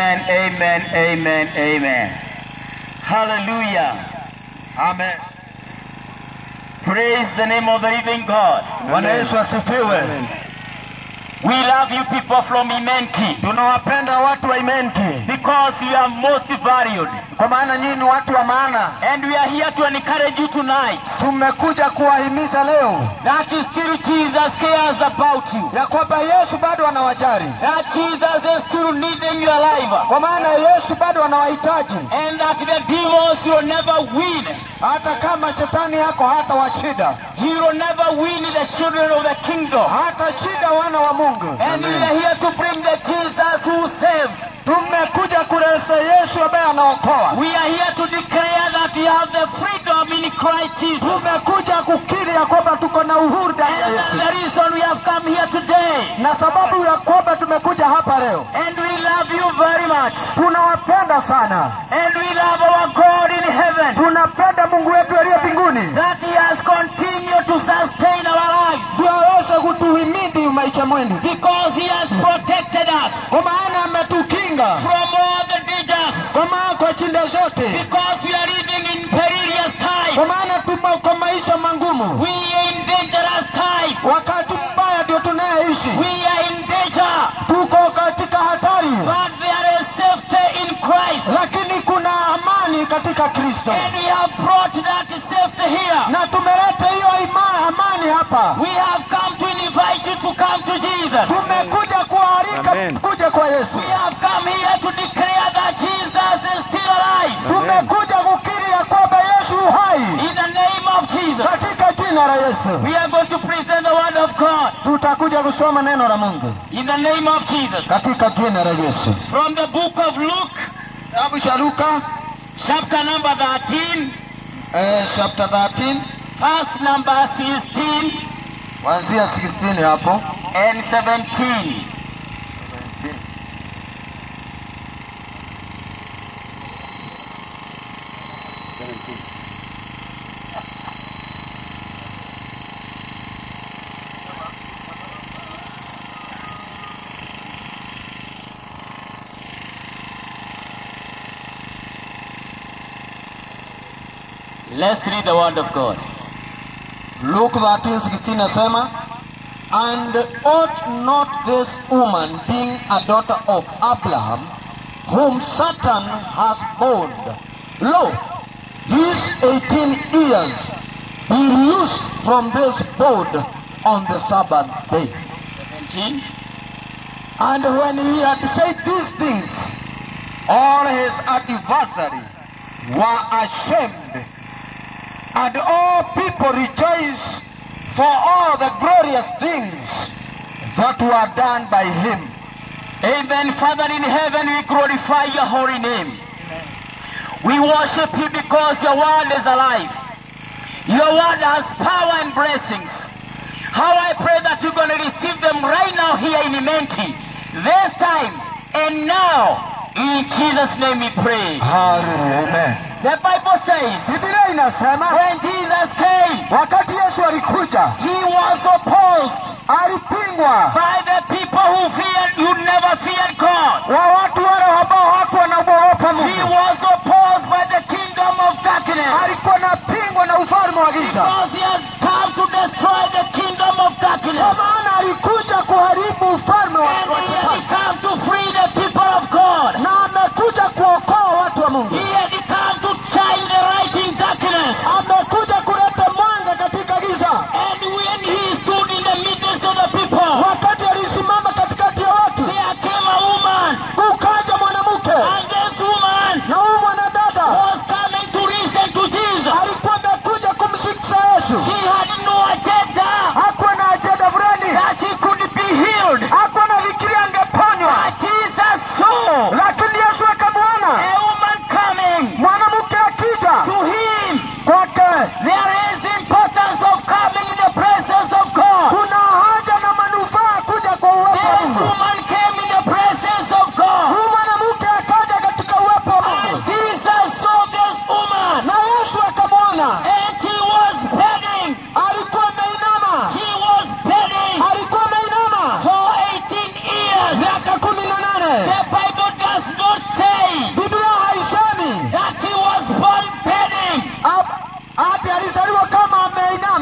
Amen, amen, amen, amen. Hallelujah. Amen. Praise the name of the living God. Bwana Yesu asifiwe. We love you people from Imenti Tunawapenda watu wa Imenti because you are most valued. kwa maana nyinyi ni watu wa maana. And we are here to encourage you tonight Tumekuja kuwahimiza leo that still Jesus cares about you. ya kwamba Yesu bado anawajali, That Jesus is still needing your life. kwa maana Yesu bado anawahitaji, And that the demons will never win. hata kama shetani yako hata washida, He will never win the children of the kingdom. hata shida wana wa Mungu. And we are here to bring the Jesus who saves. Tumekuja kuleta Yesu ambaye anaokoa. We are here to declare that we have the freedom in Christ Jesus. Tumekuja kukiri ya kwamba tuko na uhuru ndani ya And Yesu, that's the reason we have come here today. na sababu ya kwamba tumekuja hapa leo, And we love you very much. tunawapenda sana, And we love our God in heaven. tunapenda Mungu wetu aliye mbinguni, That He has continued to sustain our lives. ndio aweze kutuhimidi maisha mwenu, Because He has protected us kwa maana ametukinga from all the dangers. kwa maana kwa shida zote, Because we are living in perilous time. kwa maana tumo kwa maisha mangumu, We are in dangerous time. wakati mbaya ndio tunayeishi, We are in danger. tuko katika hatari, But there is safety in Christ. lakini kuna amani katika Kristo, And we have brought that safety here. na tumeleta hiyo ima- amani hapa. We have come to invite you to come to Jesus. Tumekuja kualika kuja kwa Yesu, We have come here to declare that Jesus is still alive. tumekuja kukiri ya kwamba Yesu yu hai In the name of Jesus. katika jina la Yesu. We are going to present the word of God. Tutakuja kusoma neno la Mungu In the name of Jesus. katika jina la Yesu. From the book of Luke, Kitabu cha Luka chapter number 13, eh, chapter 13 verse number 16 kuanzia 16 hapo and 17. Let's read the word of God. Luke 13:16 nasema and ought not this woman being a daughter of Abraham whom Satan has bound lo these 18 years be loosed from this bond on the Sabbath day 17. and when he had said these things all his adversaries were ashamed and all people rejoiced for all the glorious things that were done by him. Amen. Father in heaven, we glorify your holy name. We worship you because your word is alive. Your word has power and blessings. How I pray that you're going to receive them right now here in Imenti. This time and now. In Jesus' name we pray. Hallelujah. Amen. The Bible says, Biblia inasema when Jesus came, wakati Yesu alikuja he was opposed alipingwa by the people who feared, who never feared God. wa watu wale ambao hawakuwa wanaogopa He Mungu. was opposed by the kingdom of darkness. Alikuwa napingwa na ufalme wa giza, Because he has come to destroy the kingdom of kwa darkness. maana alikuja kuharibu ufalme wa And wa he had shetani, come to free the people of God. na amekuja kuokoa watu wa Mungu. He had come to shine the light in darkness. amekuja kuleta mwanga katika giza. And when he stood in the midst of the people, Wakati alisimama katikati ya watu, there came a woman. kukaja mwanamke And this woman na huyu mwanadada was coming to listen to Jesus. alikuwa amekuja kumshikisha Yesu. She had no agenda Hakuwa na ajenda fulani, that she could be healed. hakuwa nafikiria angeponywa, But Jesus saw lakini Yesu akamwona a woman coming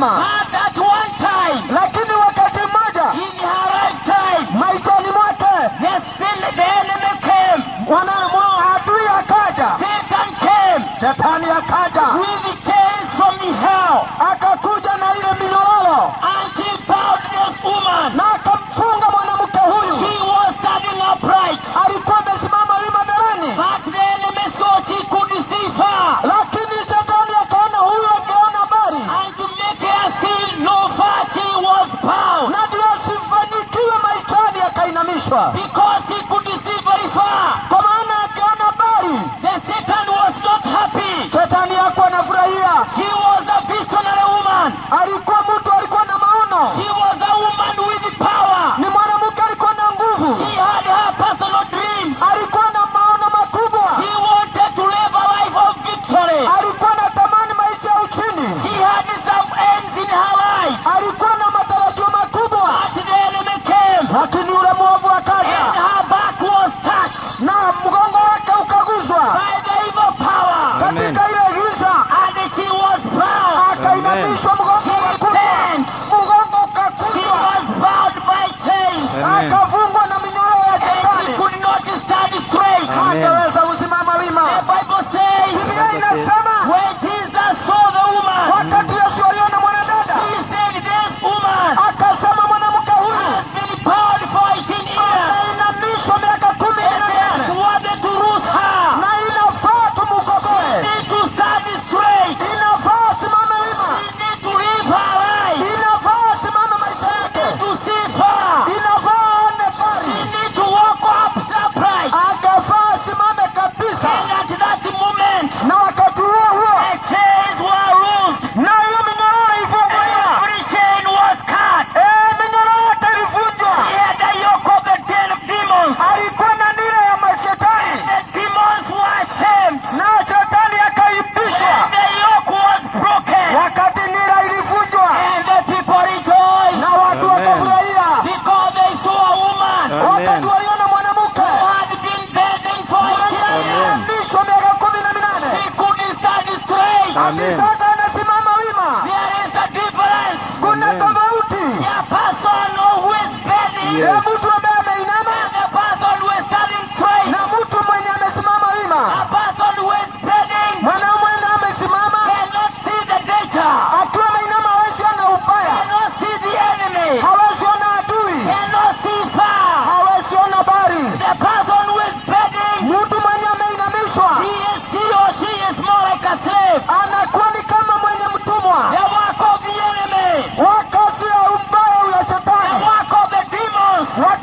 mama But at one time, lakini wakati mmoja in her lifetime, maishani mwake the sin, the enemy came. mwanamwa adui akaja Satan came shetani akaja with chains from hell akakuja na ile minyororo and she bound this woman. na akamfunga mwanamke huyu She was standing upright. alikuwa amesimama wima mbeleni But the enemy saw she could deceive her. lakini shetani akaona huyu angeona habari And to make her see no far, she was bound. na ndio asifanyikiwe maishani akainamishwa Because he could deceive very far. kwa maana akiona habari The Satan was not happy. shetani yako anafurahia She was a visionary woman. alikuwa mtu alikuwa na maono She was a woman with power. ni mwanamke alikuwa na nguvu She had her personal dreams. alikuwa na maono makubwa She wanted to live a life of victory. alikuwa na tamani maisha ya uchini She had some aims in her life. alikuwa na matarajio makubwa But the enemy came. lakini yule mwovu And akaja her back was touched na mgongo wake ukaguzwa by the evil power. katika ile giza And she was bound. akainamishwa mgongo She ukakuzwa bent. mgongo She ukakuzwa was bound by chains. akafungwa na minyororo ya And she shetani could not stand straight. hangeweza kusimama The wima Bible says, biblia inasema when Jesus saw the woman, wakati yesu aliona mwanadada he said, This woman akasema mwanamke huyu has been bound for 18 years. ameinamishwa miaka kumi And na there's nane wanted to loose her. na inafaa tumukoboe Need to stand straight. inafaa simame wima She need to live her life. inafaa simame maisha yake To see far. inafaa aone She pari need to walk up upright. akafaa simame kabisa And at that moment, na wakati huo huo the chains were loosed. na hiyo minyororo ifunguliwa Every chain was cut. Eh, minyororo yote ilivunjwa He had the yoke of the den of demons. alikuwa na nira ya mashetani The demons were ashamed. na shetani akaibishwa And the yoke was broken. wakati nira ilivunjwa And the people rejoiced na watu wakafurahia because they saw a woman wakati waliona mwanamke who had been begging for 18 years. aliyeambishwa miaka kumi na minane She couldn't stand straight. hadi sasa anasimama wima There is a difference. kuna tofauti A person who is begging ya mtu ambaye ameinama and a person who is standing straight. na mtu mwenye amesimama A wima person who is begging mwanaume na amesimama cannot see the danger, akiwa ameinama hawezi ona ubaya cannot see the enemy, hawezi ona adui cannot see far. hawezi ona bari The person who is begging, mtu mwenye ameinamishwa he is he or she is more like a slave. anakuwa ni kama mwenye mtumwa The work of the enemy, wa kazi ya ubaya ya the shetani work of the demons wa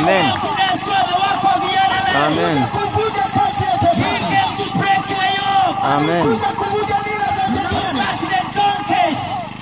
Amen. To destroy the work of the enemy. Amen. kuvunja kazi ya He shetani came to break the yoke. Amen. kuja kuvunja nira za Look shetani at the donkeys.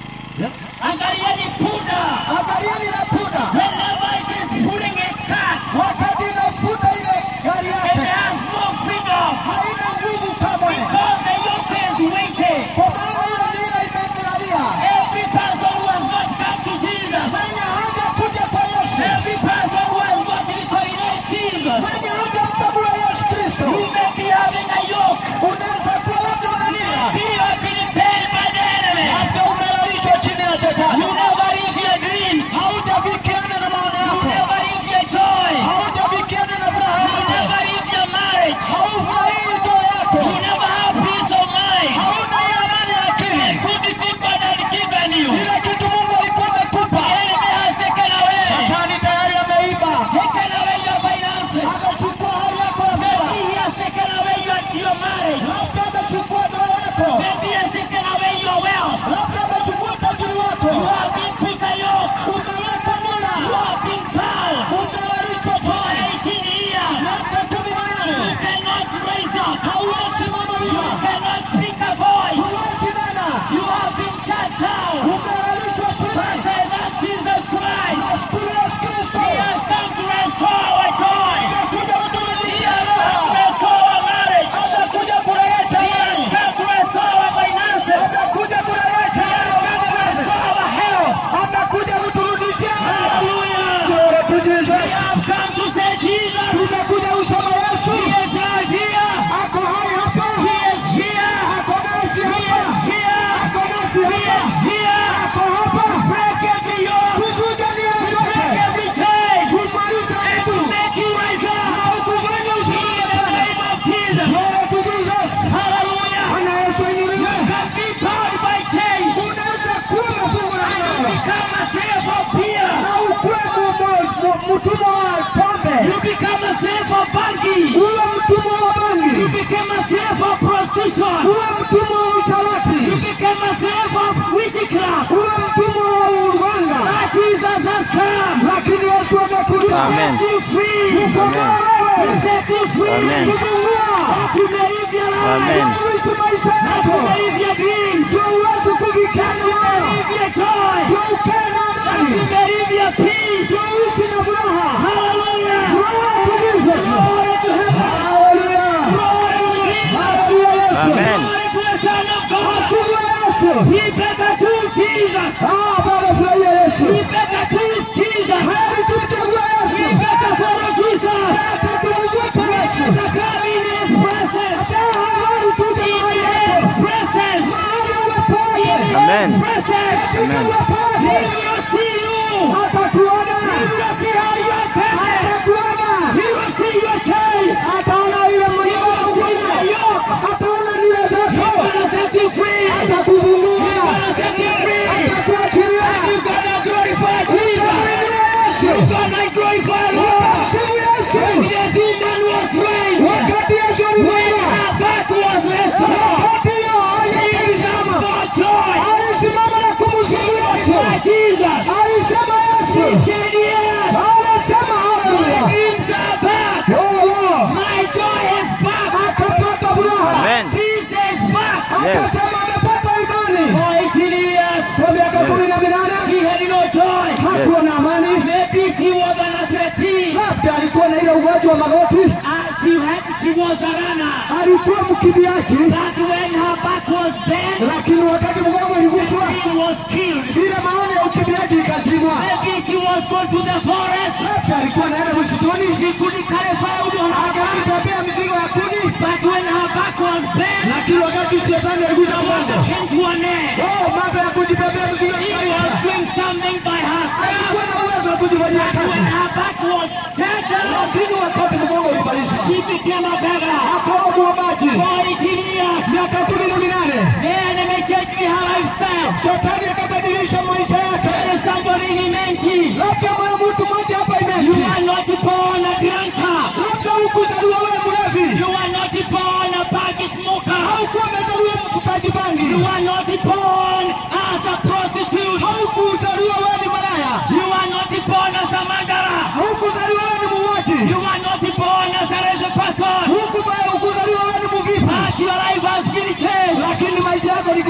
Angalieni punda. angalieni na punda Whenever it is pulling its cart, wakati inafuta ile gari it yake has no freedom haina nguvu kamwe because the yoke is weighted. kwa maana ile nira imemlalia Every person who has not come to Jesus, mwenye haja kuja kwa yesu every person who has not recognized Jesus, mwenye haja mtambua yesu kristo you may be having a yoke. unaweza kuwa labda una nira You have been paid by the enemy. labda umelalishwa chini ya You shetani never live your dreams. hautafikiana na maono You yako never live your joy. hautafikiana na furaha You yako never live your marriage. haufurahii ndoa yako You never have peace of mind. hauna ile amani ya akili Good thing God had given you. ile kitu mungu alikuwa amekupa The enemy has taken away. shetani tayari ameiba Taken away your finances. amechukua hali yako ya Maybe furaha he has taken away your, your marriage. labda amechukua ndoa yako Maybe he has taken away your wealth. labda amechukua tajiri wako You have been put a yoke. umeweka nira You have been bound umelalishwa for chini 18 years. miaka kumi na You nane cannot raise up. hauwezi mama You wima cannot speak a voice. hauwezi nena You have been shut down. umelalishwa But chini by that Jesus Christ, nashukuru yesu kristo He has come to restore our joy. amekuja He kuturudishia has come to ndoa restore our marriage. amekuja kurejesha He has imani come to restore our finances. amekuja kurejesha He has come to restore our health. amekuja kuturudishia Hallelujah. Glory to Jesus. We have come to say Jesus. tumekuja usema yesu He is right here. ako hai hapa He is here. ako nasi He hapa is here. ako nasi He hapa is here. ako hapa Break every yoke. kuvunja nia Break zote every chain. kumaliza And to aibu make you rise na up. kufanya In ushindi the name of Jesus. Glory to Jesus. Hallelujah. Bwana Yesu inuliwe. can be bound by chains. Unaweza kuwa mfungo na You ndoa become a slave of beer. na ukuwe mu- mu- mu- mtumwa wa pombe, You become a slave of banking. uwe mtumwa wa You bangi, become a slave of prostitution. uwe mtumwa wa You usharati, become a slave of witchcraft. uwe mtumwa wa uganga, But Jesus has come lakini Yesu amekuja Amen. to set you free. kukomboa To wewe, set you free. Amen. kufungua, To live your life. Amen. kuishi maisha To yako, live your dreams. ndio uweze kuvikana To nayo, live your joy. ndio ukae na To amani, live your peace. ndio uishi na furaha. Hallelujah. Glory to Jesus. Glory to heaven. Hallelujah. Glory to Jesus. Hallelujah, Yesu. Amen. Glory to the Son of God. Asifiwe Yesu. We better choose Jesus. Ah, Bwana furahia Yesu. We better choose Jesus. Heri tumchague Yesu. We better follow Jesus. Hata tumfuate We Yesu. better come in His presence. Heri tuje In mahali His hapo. presence. Mahali uwe In pale. His Amen. presence. Amen. Uwe He pale. will see you. Atakuona. He will see how you are tempted. Atakuona. He will see your chains. Ataona ile mwenyewe unafanya. Ataona nia He's zako. gonna set you free. He's Atakufungua. gonna set you free. Atakuachilia. You're gonna glorify Jesus. Yesu. You're gonna glorify Lord. Sifu Yesu. When the woman was raised, Wakati Yesu when alipokuwa. her back was restored, Wakati hiyo she alisimama. got joy. Alisimama na kumsifu Yesu. My Jesus. Alisema Yesu. Said yes. Alisema My haleluya. dreams are back. Oh, My joy is back. akapata furaha. Amen. Peace is back. Yes. Akasema amepata imani. For 18 years, Kwa miaka kumi na minane she had no joy. hakuwa na amani. Maybe she was an athlete. Labda alikuwa na ile ugonjwa wa magoti, Uh, she, had, she was a runner. alikuwa mkimbiaji, But when her back was bent, lakini wakati mgongo iliguswa, she was killed. ile maana ya ukimbiaji ikazimwa. Maybe she was going to the forest. Labda alikuwa naenda msituni, She couldn't carry firewood on her back. akajibebea mizigo ya kuni, But when her back was bent, lakini wakati shetani aligusa the water mgongo, came to an end. oh, mambo ya kujibebea mizigo She ikaisha. was doing something by herself. Alikuwa na uwezo wa kujifanyia When kazi, her back was tender, lakini wakati mgongo ulibalisha, she became a beggar. akawa mwombaji. For 18 years, Miaka kumi na minane the enemy changed her lifestyle. shetani akabadilisha maisha yake. There is somebody in Imenti. Labda mwana mtu mmoja hapa You imenti, are not born a drunkard. labda hukuzaliwa wewe mlevi, You are not born a bag smoker. haukuwa umezaliwa mfutaji bangi, You are not born as a prostitute. haukuzaliwa wewe ni malaya, You are not born as a murderer. haukuzaliwa wewe ni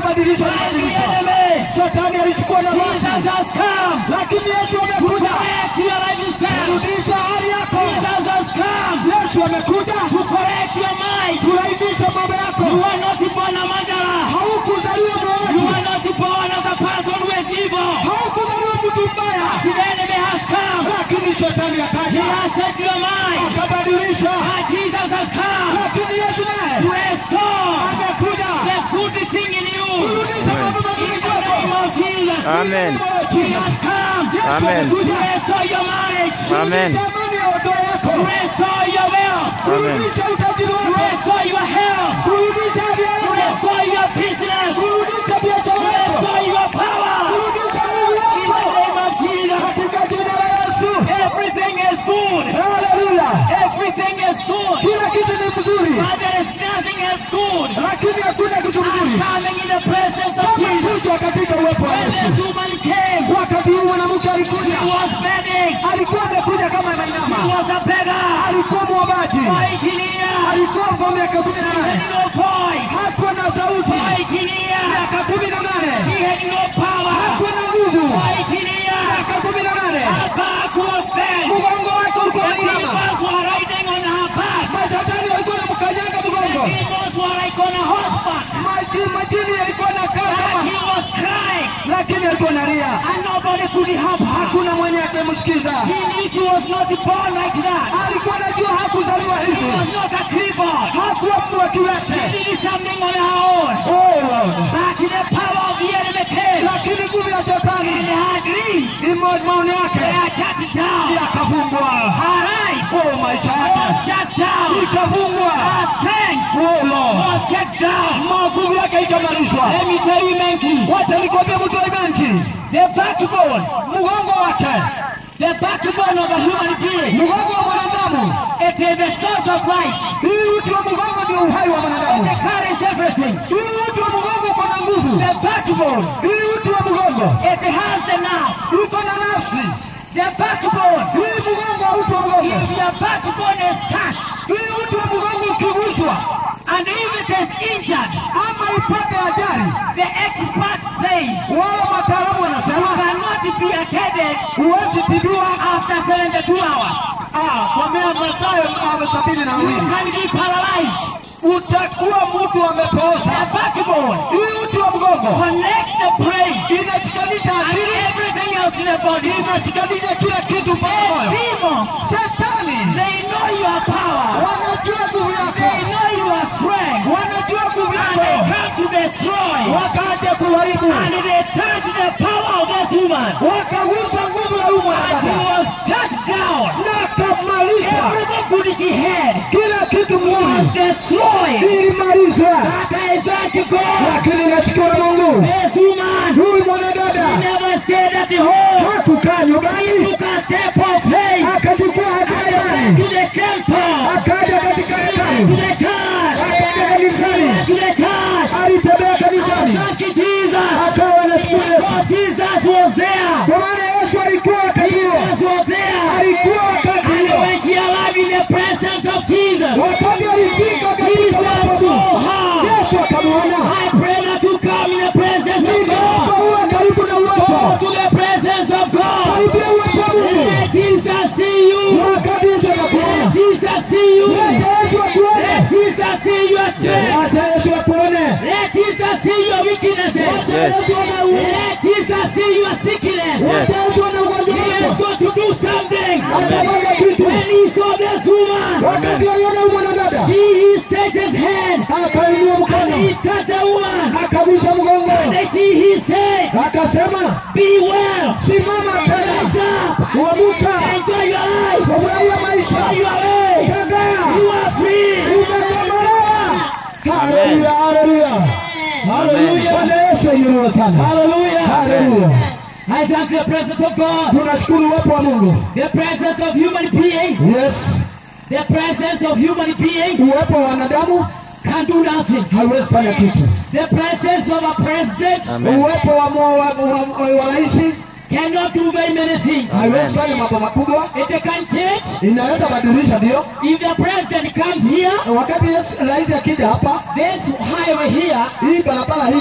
kubadilishwa By the alibadilishwa. enemy. Shetani alichukua nafasi, Jesus has come lakini Yesu to amekuja correct your lifestyle. kurudisha hali yako. Jesus has come Yesu amekuja to correct your mind. kurainisha mambo You yako. are not born a murderer. Haukuzaliwa You muuaji, are not born as a person who is evil. haukuzaliwa mtu mbaya, The enemy has come. lakini shetani He akaja has set your mind. akabadilisha, And Jesus has come lakini Yesu to naye restore amekuja the good thing in you. kurudisha mambo In mazuri the name kwako. of Jesus. Amen. He has come Amen. to restore your marriage. Amen. Kurudisha amani ya ndoa yako, To restore your wealth. Amen. kurudisha utajiri To wako, restore your health. kurudisha afya To yako, restore your business. To kurudisha biashara yako, restore your power. kurudisha nguvu In the yako name of Jesus. katika jina la Yesu. Everything is good. Haleluya! Everything is good. Kila kitu ni mzuri, But there is nothing as good lakini hakuna kitu as mzuri coming in the presence of kama Jesus. kuja katika uwepo wa When Yesu. this woman came, Wakati huu mwanamke she alikuja, was begging. alikuwa amekuja kama She anainama, was a beggar. alikuwa mwombaji, Fighting here. alikuwa mva miaka kumi na She nane, had no voice. hakuwa na sauti, Fighting here. miaka kumi na nane, She had no power. hakuwa na nguvu, Fighting here. miaka kumi na nane, Her back was bent. mgongo wake ulikuwa The unainama, demons were riding on her back. mashetani walikuwa namkanyaga mgongo, Demons were like on a horseback. Maji- majini yalikuwa nakaa And kama, he was crying. lakini alikuwa nalia, And nobody could help her. hakuna mwenye akimsikiza. She knew she was not born like that. Alikuwa anajua hakuzaliwa She hivi, was not a cripple. hakuwa mtu wa She kiwete. did something on her own. Oh Lord. But the power of the enemy came. lakini nguvu ya shetani And her dreams imo maoni were yake shut down. yakafungwa. Her eyes Oh, maisha was yake shut down. ikafungwa. Her strength Oh Lord, was shut down. nguvu yake ikamalizwa. Let me tell you, Menki, Wacha nikwambie mtu wa benki, the backbone, mgongo wake, the backbone of a human being, mgongo wa mwanadamu, it is the source of life. hii uti wa mgongo ndio uhai wa mwanadamu. It carries everything. Hii uti wa mgongo uko na nguvu. The backbone, Hii uti wa mgongo it has the nerves. iko na nafsi. The backbone, Hii mgongo wa uti wa mgongo, if your backbone is touched hii uti wa mgongo ukiguswa and if it is injured, ama ipate ajali, the experts say wale wataalamu wanasema cannot be attended huwezi tibiwa after 72 hours. Ah, kwa mea masaa ya sabini na You mbili can be paralyzed. utakuwa mtu amepooza. The backbone Hii uti wa mgongo connects the brain inashikanisha and akili, everything else in the body. inashikanisha kila kitu mpaka The moyo. demons, Shetani they know your power. wanajua nguvu They yako, know your strength. wanajua nguvu And they yako, come to destroy. wakaja kuharibu, And they touch the power of this woman. wakagusa nguvu ya huyu And she mwanadamu was touched down. na akamaliza Everything good she had kila kitu was mzuri, destroyed. ilimalizwa. But I thank God. Lakini nashukuru Mungu, This woman huyu mwanadada never stayed at the home. hakukaa She nyumbani, took a step of faith. akachukua hatua ya Went imani, to the temple. akaja katika Went to hekalu, the church. akaja kanisani, Went to the church. alitembea kanisani, Thank you, Jesus. akawa anashukuru Yesu, For Jesus was there. kwa maana Yesu alikuwa wakati huo, Jesus was there. alikuwa wakati And huo, when she arrived in the presence of Jesus, wakati alifika katika Jesus uwepo saw wa her. Yesu akamwona. I pray that you come in the presence of Ninaomba God. uwe karibu na Go uwepo, to the presence of God. karibia uwepo wa Mungu, Let Jesus see you. wakati Yesu anakuona. Let Jesus see you. Acha Yesu akuone, Let Jesus see your strength. acha Yesu akuone, Let Jesus see your weaknesses. acha Yes. Yesu aone uwepo, Let Jesus see your sickness. acha Yesu aone ugonjwa He is wako, going to do something. atafanya kitu. When he saw this woman, Wakati aliona huyu mwanadada, he, he stretched his hand akainua and mkono, he touched the woman. akagusa mgongo, And he, he said, akasema Be well. simama tena, Rise up. uamuka, Enjoy your life. furahia maisha, Enjoy your way. tembea, You are free. umekombolewa. Haleluya, haleluya, haleluya. Bwana Yesu ainuliwe sana. Hallelujah. Haleluya. I thank the presence of God. Tunashukuru uwepo wa Mungu. The presence of human being. Yes, The presence of human being uwepo wa wanadamu can do nothing. hauwezi fanya kitu. The presence of a president Amen. Uwepo wa wa- wa- wa- wa rais cannot do very many things. haiwezi fanya mambo makubwa, It can change. inaweza badilisha ndio. If the president comes here, Wakati Yesu rais akija hapa, this highway here hii barabara hii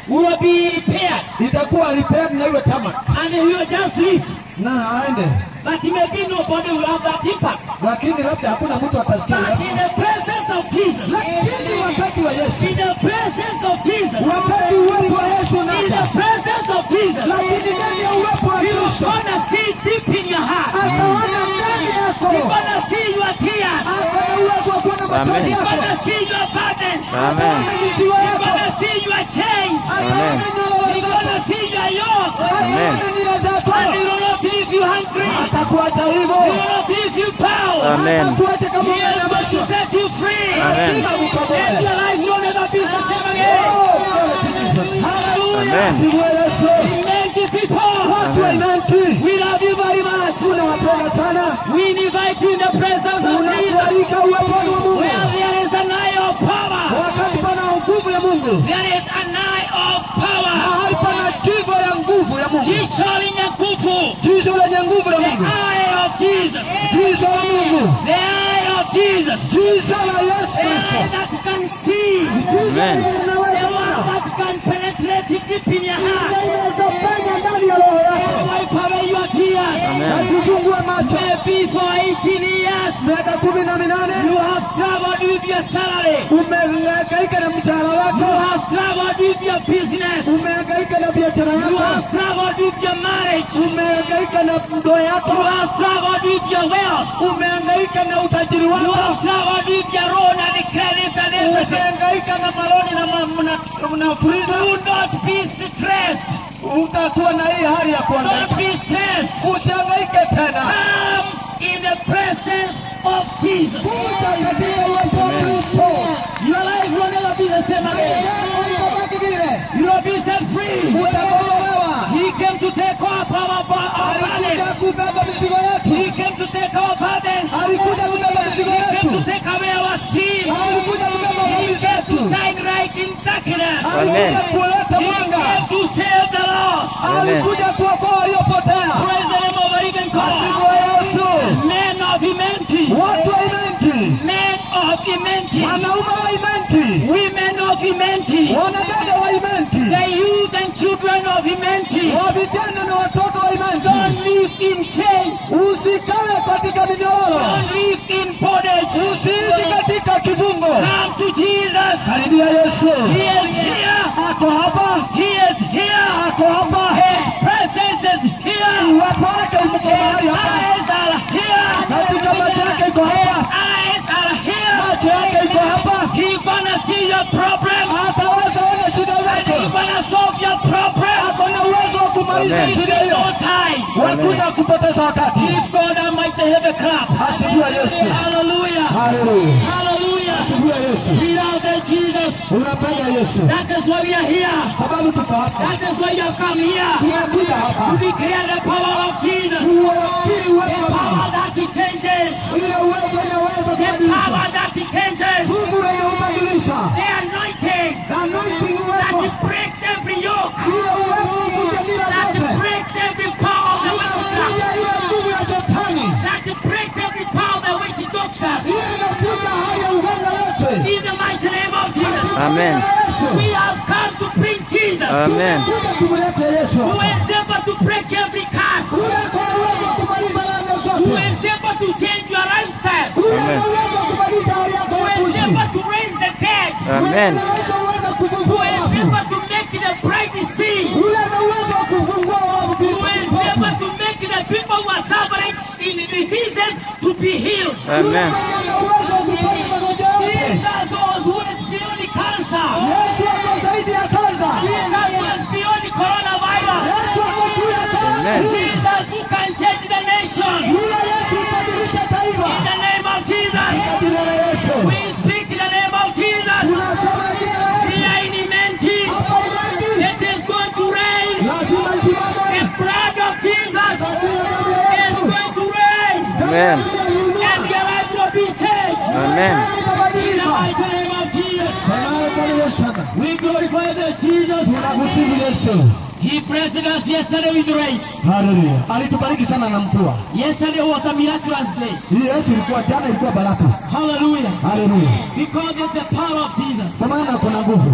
will be repaired itakuwa repaired na iwe tamak and he will just leave. na aende, But maybe nobody will have that impact. lakini labda hakuna mtu atasikia. But in the presence of Jesus, Lakini wakati wa Yesu, in the presence of Jesus, wakati uwepo wa Yesu in the unaja, presence of Jesus, lakini ndani ya uwepo wa you're Kristo gonna see deep in your heart. ataona ndani yako, You're gonna see your tears. akona uwezo wa kuona machozi Amen. You're yako, gonna see your burdens. Amen. ataona mizigo You're yako, gonna see your chains. ataona nyororo You're zako, gonna see your yoke. ataona nira zako, And he will not leave you hungry. atakuacha He hivyo, will not leave you bound. Amen. atakuacha kama He is going to umenyamaza. set you free. Amen. Let your life will never be the same again. Oh, glory to Jesus. Hallelujah. Amen. Sifiwe Yesu. Amen, the people. Watu wa Imani, We love you very much. tunawapenda sana, We invite you in the presence of Jesus. unatualika uweponi wa Mungu. Where there is an eye of power. Wakati pana nguvu ya Mungu, There is an eye of power. mahali pana jivo ya nguvu ya Mungu, Jicho lenye nguvu. jizo lenye nguvu la The Mungu, eye of Jesus. jizo la Mungu, The eye of Jesus. jizo la Yesu The Kristo, eye that can see. jizo Amen. lenye The linaweza one kuona, that can penetrate deep in your heart. linaweza penya ndani ya roho yako, Wipe away your tears. na kufungue macho. Maybe for 18 years Miaka kumi na minane you have struggled with your salary. umehangaika na mtaala You wako, have struggled with your business. umehangaika na biashara You yako, have struggled with your marriage. umehangaika na ndoa You yako, have struggled with your wealth. umehangaika na utajiri You wako, have struggled with your loan and the credit and everything. umehangaika na maloni na, ma- na, na furiza. Do not be stressed. Utakuwa na hii hali ya kuhangaika, Don't be stressed. usihangaike tena. Come in the presence of Jesus. Kuja katika uwepo wa Kristo, Your life will never be the same again. yako itabaki vile, You will be set free. utakombolewa. He came to take up our, our, our Alikuja burdens. kubeba mizigo yetu, He came to take our burdens. alikuja kubeba mizigo He came to yetu, take away our sin. alikuja kubeba He dhambi came to zetu, shine right in darkness. alikuja kuleta He mwanga, came to save the lost. alikuja kuokoa waliopotea. Praise the name of the living God. Siku ya Yesu, Men of Imenti. watu wa Imenti, Men of Imenti. wanaume wa Imenti, Women of Imenti. wanadada wa Imenti, The youth and children of Imenti. wa vijana na watoto wa Imenti, Don't live in chains. usikae katika minyororo, Don't live in bondage. usiishi katika kifungo. Come to Jesus. Karibia Yesu, He is here. ako hapa, He is here. ako hapa, His presence is here. uwepo wake uko mahali His hapa, eyes are here. katika macho yake iko His hapa, eyes are here. macho yake iko hapa, He gonna see your problem. ataweza ona shida And he zako, gonna solve your problem. ako na uwezo wa kumaliza Amen. shida No hiyo. time. Wakuja kupoteza wakati. Give God Almighty have a clap. Asifiwe Yesu, Hallelujah. haleluya, Hallelujah. asifiwe Yesu. We love the Jesus. Unapenda Yesu, That is why we are here. sababu tuko hapa, That is why you have come here. tumekuja To hapa declare the power of Jesus. kuwakili uwezo The wa power Mungu, that He changes. ile uwezo inaweza The kubadilisha, power that He changes. Mungu wenye ubadilisha, The anointing na anointing that uwepo, He breaks every yoke. ile uwezo wa kuja nira That He zote, breaks every power of the witchcraft. ile ile nguvu ya shetani, That He breaks every power of the witch doctors. ile inafuta hali ya uganga yote. In the mighty name of Jesus. Amen. Yesu, We have come to bring Jesus. Amen. kuja tumlete Yesu Who hapa. is able to break every curse. Ule ako na uwezo wa kumaliza laana Who zote. is able to change your lifestyle. Ule Amen. ana uwezo wa kubadilisha hali yako Who ya is kuishi. able to raise the dead. Amen. Ule anaweza uwezo Who kufufua is wafu. able to make the bride see. Ule ana uwezo wa kufungua wafu Who is vipofu. able to make the people who are suffering in diseases to be healed. Amen. Ana uwezo wa kuponya magonjwa yote. Jesus was who is beyond cancer. Yesu ako zaidi ya kansa. Jesus was beyond coronavirus. Yesu ako juu ya Amen. kansa. Jesus who can change the nation. Yule Yesu hubadilisha taifa. In the name of Jesus. Jina la Yesu. We speak in the name of Jesus. Tunasema jina la Yesu. Here in Imenti. Hapa Imani. It is going to rain. Lazima The isimame. blood of Jesus Katika damu ya is Yesu. going to rain. Amen. And your life will be changed. Amen. In the mighty name of Jesus. Sema Bwana Yesu sana. We glorify the Jesus. Tunakusifu Yesu. He blessed us yesterday with rain. Haleluya. Alitubariki sana na mvua. Yesterday was a miraculous day. Hii Yesu ilikuwa jana ilikuwa baraka. Hallelujah. Haleluya. Because it's the power of Jesus. Kwa maana kuna nguvu.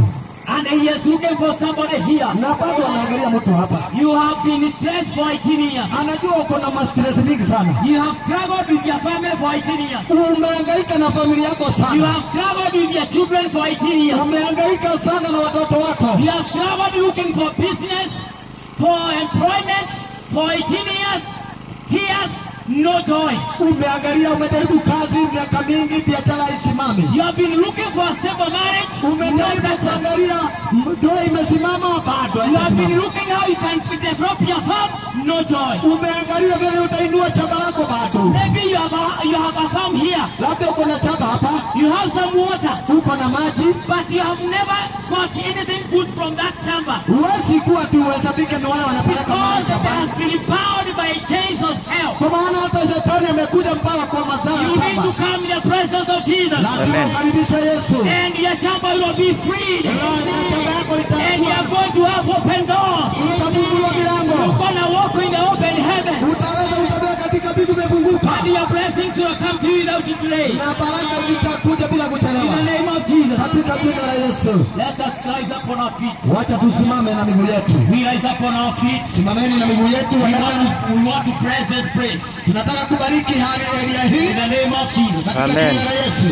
And he is looking for somebody here. na bado anaangalia mtu hapa, You have been stressed for 18 years. anajua uko na mastress mingi sana, You have struggled with your family for 18 years. umehangaika na familia yako You sana, have struggled with your children for 18 years. umehangaika sana na watoto wako, You have struggled looking for business, for employment for 18 years. Tears, no joy. umeangalia, umejaribu kazi miaka mingi, biashara isimami, You have been looking for a stable marriage, no umejaribu success. kuangalia ndoa imesimama, bado You have been haijasimama. looking how you can develop your farm, no joy. Umeangalia vile utainua chama lako, bado Maybe you have a, you have a farm here, labda uko na chama hapa, you have some water, uko na maji, but you have never got anything good from that chamber. huwezi kuwa tu uhesabike ni wale wanapeleka maji Because it shambani. has been bound by chains of hell. Kwa maana hata shetani amekuja mpaka kwa mazao You ya need to shamba. come in the presence of Jesus. Lazima ukaribishe Yesu. And your chamber will be freed. Na shamba yako And you itakuwa are going to have open doors. utafunguliwa milango. You're going to walk in the open heaven. Utaweza kutembea katika vitu vimefunguka. And your blessings will come to you without delay. Na baraka zitakuja bila In the kuchelewa. name of Jesus. Katika jina la Yesu. Let us rise up on our feet. Wacha tusimame na miguu yetu. We rise up on our feet. Simameni na miguu yetu. We want to, we want to praise this praise. Tunataka kubariki hali area In hii the name of Jesus. katika Amen. jina la Yesu.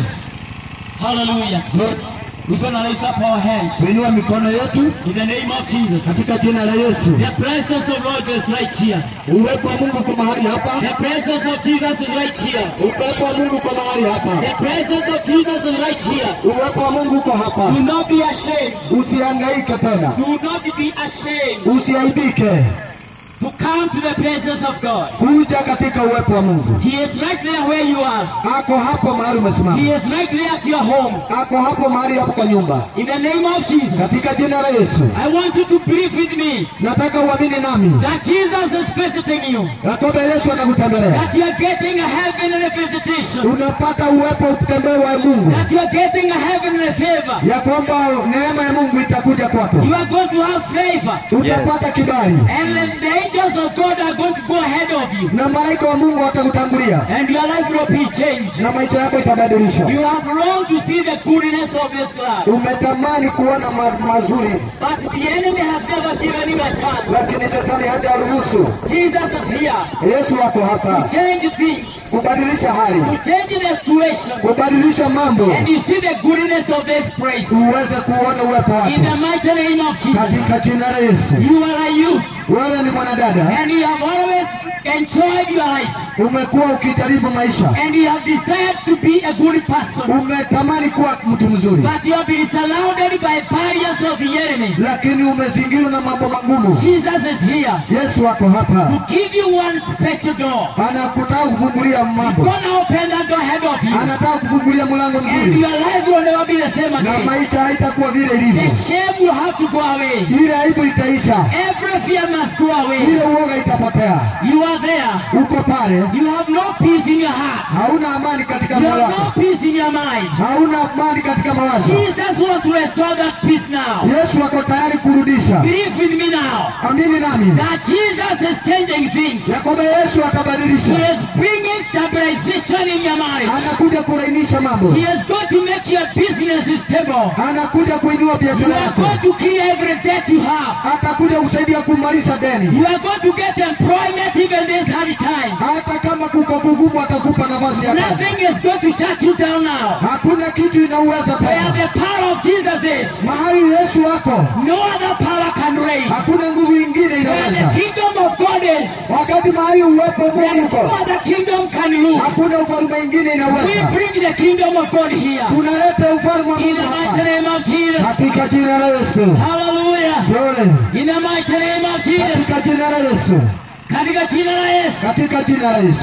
Hallelujah. We're going to raise up our hands. Tuinua mikono yetu In the name of Jesus. katika jina la Yesu. The presence of God is right here. Uwepo wa Mungu kwa mahali hapa. The presence of Jesus is right here. Uwepo wa Mungu kwa mahali hapa. The presence of Jesus is right here. Uwepo wa Mungu uko hapa. Do not be ashamed. Usihangaike tena. Do not be ashamed Usiaibike. to come to the presence of God. Kuja katika uwepo wa Mungu. He is right there where you are. Ako hapo mahali umesimama. He is right there at your home. Ako hapo mahali hapo kwa nyumba. In the name of Jesus. Katika jina la Yesu. I want you to believe with me Nataka uamini nami. that Jesus is visiting you. Ya kwamba Yesu anakutembelea. That you are getting a heavenly visitation. Unapata uwepo utembee wa Mungu. That you are getting a heavenly favor. Ya kwamba neema ya Mungu itakuja kwako. You are going to have favor. Utapata kibali. And the angels of God are going to go ahead of you. Na malaika wa Mungu watakutangulia. And your life will be changed. Na maisha yako itabadilishwa. You have longed to see the goodness of this land. Umetamani kuona ma mazuri, But the enemy has never given you a chance. lakini shetani hajaruhusu. Jesus is here. Yesu wako hapa Change things. kubadilisha hali, To change the situation. kubadilisha mambo, And you see the goodness of this place. uweze kuona uwepo In the wake mighty name of Jesus. katika jina la Yesu. You are a youth. Wewe ni mwanadada, And you have always enjoyed your life. umekuwa ukijaribu maisha, And you have desired to be a good person. umetamani kuwa mtu mzuri, But you have been surrounded by barriers of the enemy. lakini umezingirwa na mambo magumu. Jesus is here Yesu wako hapa, to give you one special door. anakutaka kufungulia mambo, Gonna open that door ahead of you. anataka kufungulia mlango And mzuri, your life will never be the same na again. maisha haitakuwa vile The ilivyo. shame will have to go away. Ile aibu itaisha, Every fear must go away. ile uoga itapotea. You are there. Uko pale, You have no peace in your heart. hauna amani katika You moyo have no wako, peace in your mind. hauna amani katika mawazo. Jesus wants to restore that peace now. Yesu ako tayari kurudisha. Believe with me now Amini nami that Jesus is changing things. ya kwamba Yesu He atabadilisha, is bringing stabilization in your marriage. anakuja kurainisha mambo, He is going to make your business stable. anakuja kuinua You biashara are yako, going to clear every debt you have. atakuja kusaidia kumaliza deni. You are going to get employment even this hard time. Hata kama kuko kugumu, atakupa nafasi ya kazi. Nothing is going to shut you down now. Hakuna kitu inauweza Where tena. the power of Jesus is, Mahali Yesu wako, no other power can reign. hakuna nguvu ingine Where the inaweza. kingdom of God is, Wakati mahali uwepo there Mungu is no uko, other kingdom can rule. hakuna ufalme ingine We inaweza. bring the kingdom of God here. Tunaleta ufalme wa In Mungu the mighty hapa name of Jesus. katika jina la Yesu. Hallelujah. Pole In the mighty name of Jesus. katika jina la Yesu, Katika jina la Yesu. katika jina la Yesu.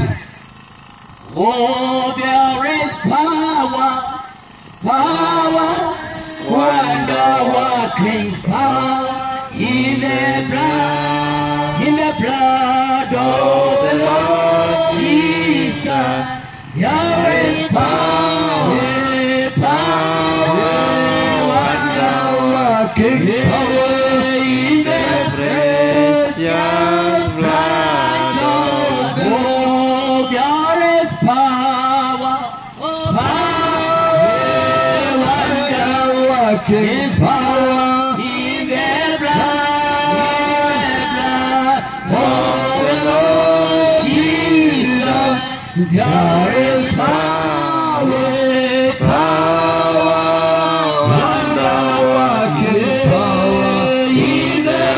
Oh, there is power, power, wonder working power in the blood, in the blood of the Lord Jesus. There is power, power, wonder working power in the precious blood of the Lord. There is power, power, wonder working power There is power, wanawake in the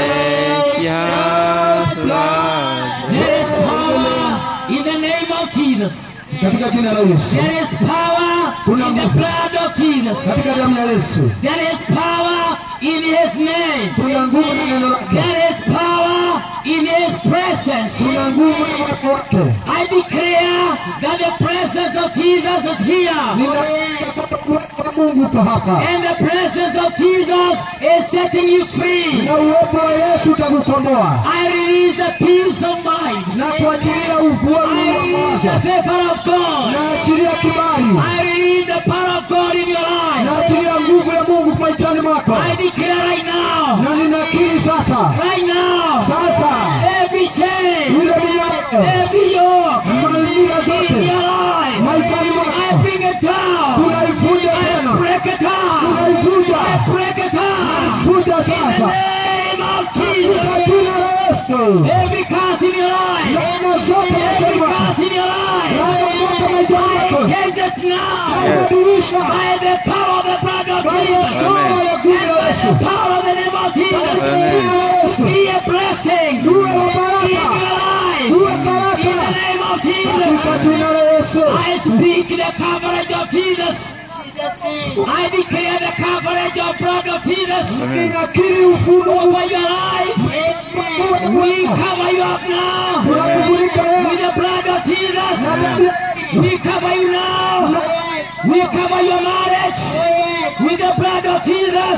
Yes, Lord. There is power in the name of Jesus. katika jina la Yesu, There is power in the blood of Jesus. katika damu ya Yesu, There is power in His name. kuna nguvu na neno lake, There is power in His presence. kuna nguvu na uwepo wake. I declare that the presence of Jesus is here. Ninatangaza kwamba uwepo wa Mungu uko hapa And the presence of Jesus is setting you free. na uwepo wa Yesu utakukomboa I release the peace of mind. na kuachilia ufuoni I wa release the mawazo favor of God. na achilia kibali I release the power of God in your life. na achilia nguvu ya Mungu maishani mwako, I declare right now, na ninakiri sasa right now, sasa every shame, ile minyoo every yoke mazingira in zote your life, maishani I mwako bring it down. tunaifuja I tena, break it down. tunaifuja I break it down. fuja In the sasa name of katika Jesus. jina la Yesu. Every curse in your life, Laana zote maishani every mwako, curse in your life, laana zote maishani I mwako change it now. tunabadilisha By the power of the blood of kwa Jesus. damu ya nguvu ya By Yesu, the power of the name of Jesus. Kwa jina la Yesu. Be a blessing in Uwe wa your baraka, life. uwe In baraka the name of katika Jesus. jina la Yesu. I speak the coverage of Jesus. I declare the coverage of blood of Jesus Ninakiri ufunuo over your life. We cover you up now unakufunika with wewe the blood of Jesus. na damu ya We cover you now. We cover your marriage with the blood of Jesus.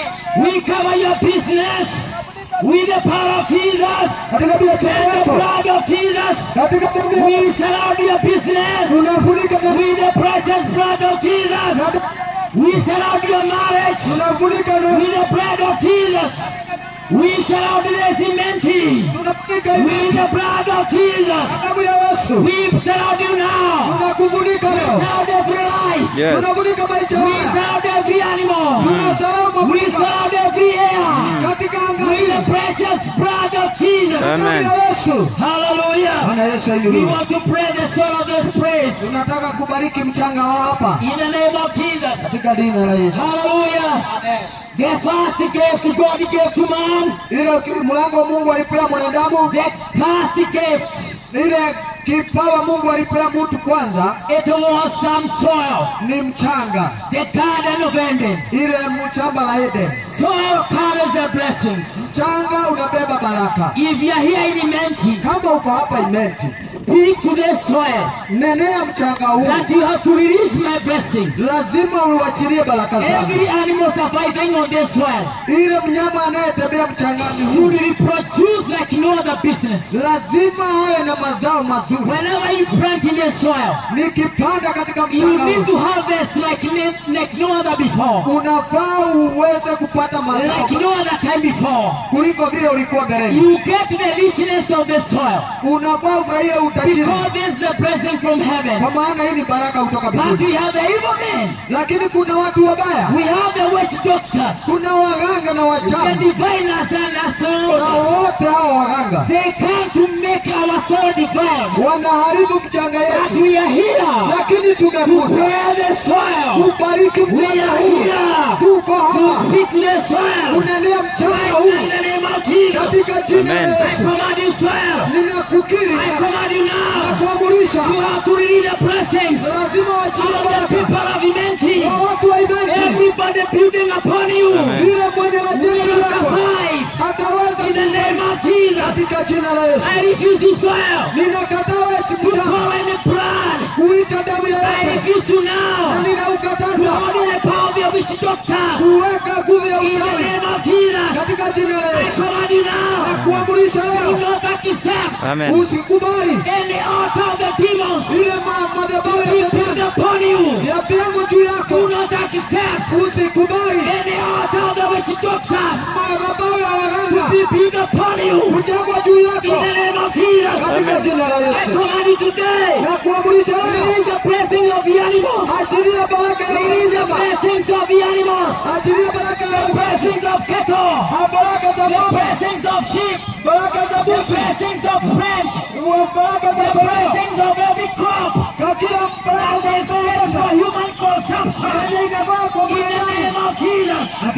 We cover your business with the power of Jesus katika biashara and the yako, blood of Jesus. katika damu yako We surround your business unafunika na with the precious blood of Jesus. na We surround your marriage unafunika na with the blood of Jesus. We surround the cementing unafunika with the blood of Jesus. damu ya Yesu. We surround you now. Unakufunika leo, Surround every life. Yes. unafunika maisha We haya, surround every animal. unasalama We Afrika surround every air katika anga with hili. the precious blood of Jesus. Damu Amen. ya Yesu. Hallelujah. Bwana Yesu We ainuliwe. want to pray the soul of this praise Tunataka kubariki mchanga wa hapa in the name of Jesus. katika jina la Yesu. Hallelujah. The first gift God gave to man, Ile ki- mlango Mungu alipea mwanadamu, the first gift, ile kipawa Mungu alipea mtu kwanza it was some soil, ni mchanga, the Garden of Eden. ile mchamba la Eden. Soil carries the blessings. Mchanga unabeba baraka. If you are here in Imenti, Kama uko hapa Imenti, speak to the soil nenea mchanga huu, that you have to release my blessing. lazima uachilie baraka zangu. Every animal surviving on this soil Ile mnyama anayetembea mchangani huu should reproduce like no other business. lazima awe na mazao mazuri. Whenever you plant in the soil, Nikipanda katika you mchanga need huu, to harvest like, ne- like no other before, unafaa uweze kupata mazao like no other time before. kuliko vile ulikuwa mbeleni. You get the richness of the soil Unafaa ufurahie utajiri, because this is the blessing from heaven. kwa maana hii ni baraka kutoka But mbinguni. we have the evil men. Lakini kuna watu wabaya, We have the witch doctors. kuna waganga na The wachawi, diviners and na astrologers. wote hao waganga They come to make our soul divine. wanaharibu mchanga But yetu, we are here lakini to tumekuja pray the soil. kubariki We mchanga are huu. here Tuko to hapa speak to the soil. unenea mchanga Right huu now in the name of Jesus. katika jina la Amen. I Yesu. command you soil. Ninakukiri I command you now. kuamurisha, You have to release the blessings lazima of wachilie the baraka people of Imenti. kwa watu wa imani. Everybody building upon you. Amen. Yule mwenye Will rajeli not yako survive. ataweza In the name of Jesus. katika jina la Yesu. I refuse to soil. Ninakataa eti To mchanga call any blood. kuita damu ya I yote, refuse to na now. To ninaukataza hold in the power of your witch doctors. kuweka nguvu ya In the uchawi name of Jesus. katika jina la I Yesu command you now. na kuamurisha Do leo, not accept Amen. usikubali any altar of the demons. ile ma- madhabahu ya Be shetani built upon you. ya pengo juu Do yako, not accept usikubali any altar of the witch doctors. madhabahu ya waganga Be built upon you. kujengwa juu In yako the name of Jesus. katika jina la I Yesu command you today. na kuamurisha leo, Release the blessing of the animals. achilia baraka ya Release the wanyama, blessings of the animals. achilia baraka ya The mbuzi, blessings of cattle. baraka za The ng'ombe, blessings of sheep. baraka za The mbuzi, blessings of friends. baraka za The kondoo, blessings of every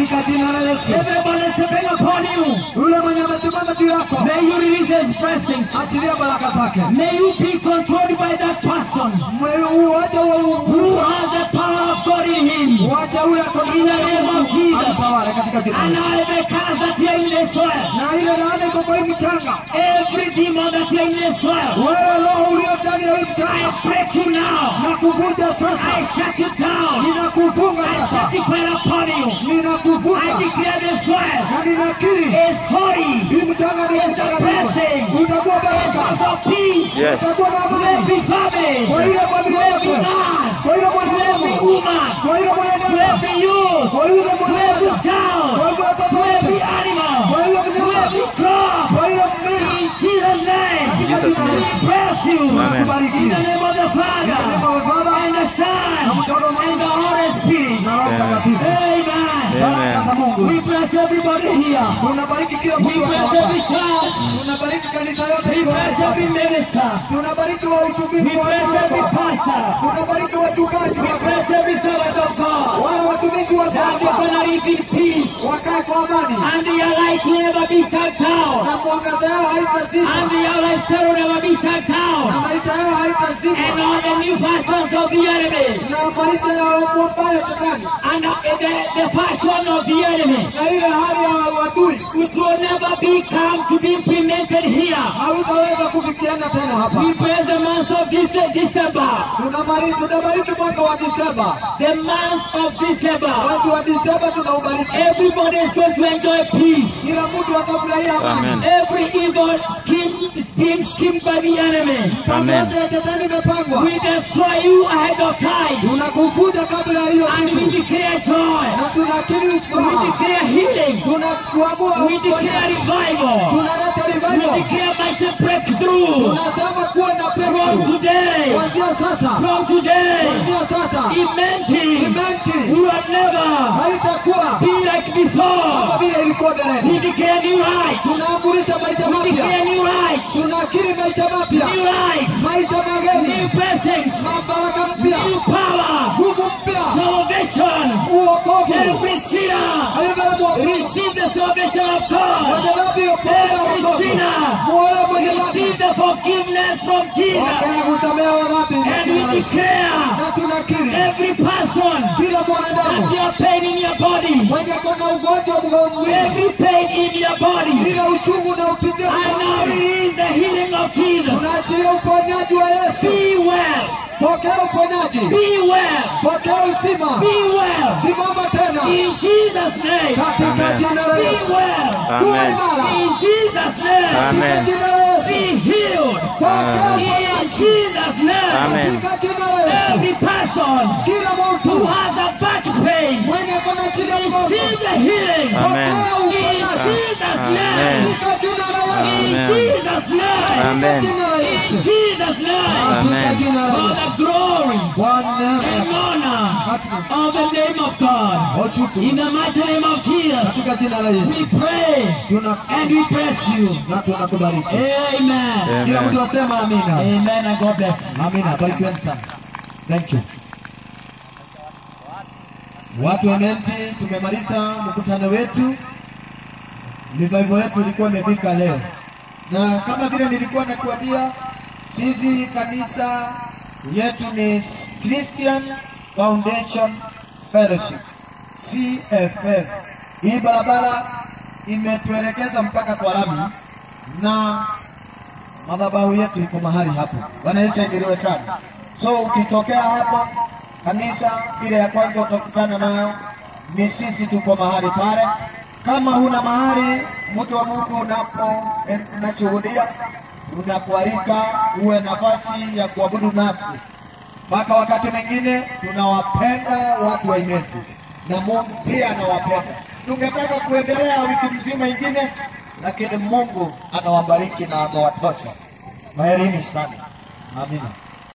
katika jina la Yesu. Everyone is stepping upon you. Yule mwenye amesimama juu yako, May you release his blessings. achilia baraka zake. May you be controlled by that person Mwe- Uache who uwe has the power of God in him. uache ule ako In the name of Jesus. Amtawale katika jina la And Yesu. I may cast that here in this soil. Na ile laana iko kwa hii mchanga, Every demon that here in this soil. wewe roho ulio ndani ya hii I mchanga, break you now. na kuvunja sasa, I shut you down. ninakufunga I sasa, set the fire upon you. I ninakufunga declare this soil na ninakiri is holy. hii mchanga ni It's a blessing. utakuwa It's baraka, house of peace. Yes. utakuwa na To amani every family. kwa ile familia To every yako, man. kwa ile To every mwanadamu, woman. kwa ile To mwanadamu, every youth. kwa ile To every mwanadamu, child. kwa ile watoto To every wote, animal. kwa ile To mnyama, every crop. kwa ile mmea, In Jesus' name. Jesus' We name. bless you. Amen. In the name of the Father. Name of the Father, And the Son. And the Holy Spirit. na Roho Mtakatifu. Amen. Baraka za Mungu. We bless everybody here. Tunabariki kila We mtu bless hapa. every church. Tunabariki kanisa yote We iko bless hapa. every minister. Tunabariki wa We utumishi wa bless every hapa. pastor. Tunabariki wachungaji We hapa. bless every servant of God. Wale watumishi wa That they're hapa gonna live in peace. wakae kwa amani And their light will never be shut down. na mwangaza yao haitazima And their lifestyle will never be shut na down. maisha yao And haitazima all the new fashions of the enemy. na maisha ya mwombaya shetani And uh, the, the fashion of the enemy. na ile hali ya wadui It will never be come to be implemented here. hautaweza kufikiana tena hapa. We praise the month of this December. Tunabariki tunabariki mwaka wa Disemba, The month of December. mwezi wa Disemba tunaubariki. Everybody is going to enjoy peace. Kila mtu atafurahia amani. Amen. Every evil scheme is being schemed by the enemy. Amen. Yote ya shetani imepangwa, We destroy you ahead of time. tunakufuja kabla ya hiyo And we siku declare joy. na tunakiri We furaha, declare healing. tunakuamua We declare uponyaji, revival. tunaleta We revival, declare mighty breakthrough. tunasema kuwa na From breakthrough today. kuanzia sasa, From today. kuanzia sasa Imagine. imenti You have never haitakuwa be like kama before. vile ilikuwa mbeleni. We declare new life. Tunaamurisha maisha We mapya, declare new life. tunakiri maisha mapya, New life. maisha New mageni, blessings. mabaraka mpya, New power. nguvu mpya, Salvation. uokovu. Every sinner. Receive the salvation of God. Mwenye dhambi upokea Every wokovu. sinner. Moyo mwenye dhambi Receive the forgiveness from Jesus. Pokea kusamehewa dhambi na And we kila Yesu. declare Na tunakiri every person kila that mwanadamu you are pain in your body. mwenye kona ugonjwa mgonjwa, Every pain in your body. kila uchungu na upitia I now release the healing of Jesus. tunaachilia uponyaji wa Yesu. Be well. Pokea uponyaji, Be well. pokea uzima, Be well. simama tena In Jesus' name. katika Amen. jina la Be Yesu. well. Kuwa Amen. imara In Jesus' name. katika Amen. jina la Yesu. Be healed. Pokea In uponyaji Jesus' name. Amen. katika jina la Yesu. Every person Kila who mtu has a back pain, mwenye kona shida ya mgongo, receive the healing. Amen. pokea In uponyaji Jesus' Amen. name. katika jina la Yesu. In Amen. Jesus' name. Amen. Katika jina la In Yesu. Jesus' name. Katika Amen. jina la For Yesu. the glory Bwana and honor of the name of God. Wachuku In the mighty name of Jesus, katika jina la Yesu. we pray Tuna and we bless you. na tunakubariki. Amen. Kila Amen. mtu asema amina. Amen and God bless you. Amina, barikiweni sana. Thank you. Watu wa Nenti, tumemaliza mkutano wetu. Revival yetu ilikuwa imefika leo, na kama vile nilikuwa nakuambia, sisi kanisa yetu ni Christian Foundation Fellowship CFF. Hii barabara imetuelekeza mpaka kwa lami na madhabahu yetu iko mahali hapo. Bwana Yesu aingiliwe sana. So ukitokea hapa kanisa ile ya kwanza utakutana nayo ni sisi, tuko mahali pale. Kama huna mahali, mtu wa Mungu, unapo unashuhudia, unakualika uwe nafasi ya kuabudu nasi mpaka wakati mwingine. Tunawapenda watu wa Imeti na Mungu pia anawapenda. Tungetaka kuendelea wiki mzima ingine, lakini Mungu anawabariki na amewatosha. Maherini sana. Amina.